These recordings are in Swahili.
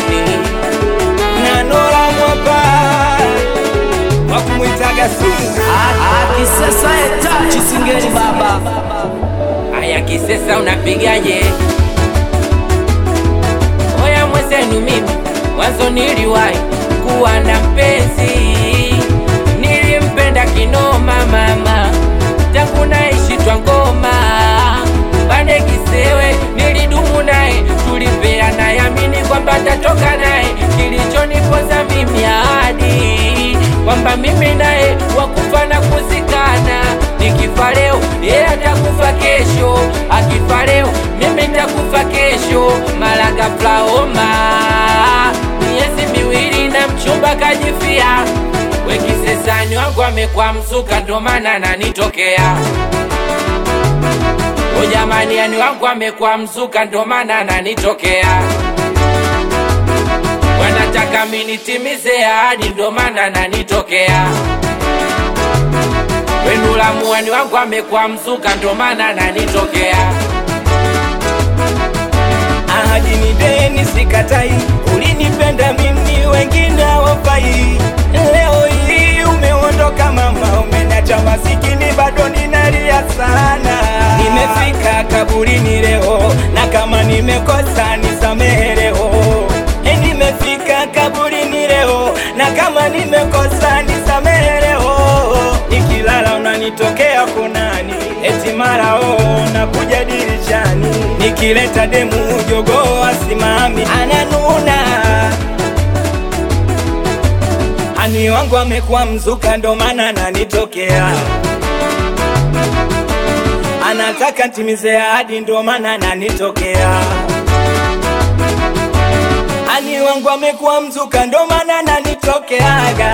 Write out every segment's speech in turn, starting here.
mjini na Nora Mwapa wakumwitaga sumu. Kisesa etachi singeli baba Aya kisesa unapigaje? Oya mwezenu mimi mwanzo niliwahi kuwa na mpenzi, nilimpenda kinoma mama, tangu naishi Twangoma pande Kisewe, nilidumu naye, tulipeana yamini kwamba tatoka naye, kilichonipoza mimi ahadi kwamba mimi naye wakufa na kuzikana, nikifa leo yeye atakufa kesho, akifa leo mimi nitakufa kesho. Mara ghafla homa, miezi miwili na mchumba kajifia, wekisesani wangu amekuwa mzuka, ndo maana ananitokea O jamani, yani wangu amekuwa mzuka, ndo maana ananitokea. Wanataka minitimize ahadi, ndo maana ananitokea. Wendula muwani wangu amekuwa mzuka, ndo maana ananitokea. Ahadi ni deni, sikatai. Ulinipenda mimi, wengine hawafai. Leo hii umeondoka mama, umeniacha masikini, bado ninalia sana. Nimefika kaburini leo, na kama nimekosa nisamehe leo. Eh, Nimefika kaburini leo, na kama nimekosa nisamehe leo. Nikilala unanitokea kunani, eti mara oh, nakuja dirishani, nikileta demu jogoo asimami, ananuna ani wangu amekuwa mzuka, ndo maana ananitokea, anataka ntimize ahadi, ndo maana ananitokea. Ani wangu amekuwa mzuka, ndo maana ananitokeaga,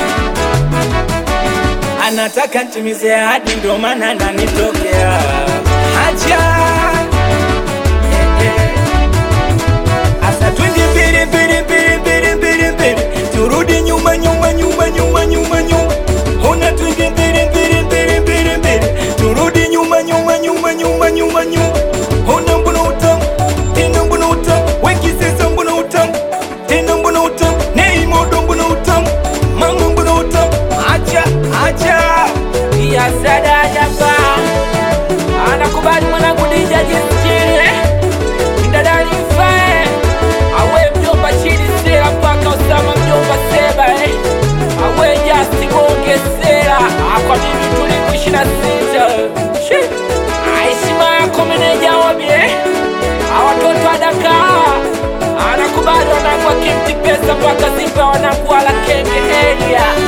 anataka ntimize ahadi, ndo maana ananitokea. Haja Eh, eh. Asa twende mbele mbele mbele mbele mbele mbele, turudi nyuma nyuma nyuma nyuma nyuma nyuma. Ona twende mbele mbele mbele mbele mbele, turudi nyuma nyuma nyuma nyuma nyuma nyuma. Ona mbona utamu tena, mbona utamu weki sasa, mbona utamu tena, mbona utamu nei modo, mbona utamu mama, mbona utamu acha acha ya sadadaba anakubali mwanangu dija jisichile kidadani fae awe mjomba chini sera mpaka usama mjomba seba eh. awe jasti gonge sera akwa mimi tuliku na sita Shi. aishima yako meneja wabie awatoto adaka anakubali wanangu akimti pesa mpaka simba wanangu wala kenge elia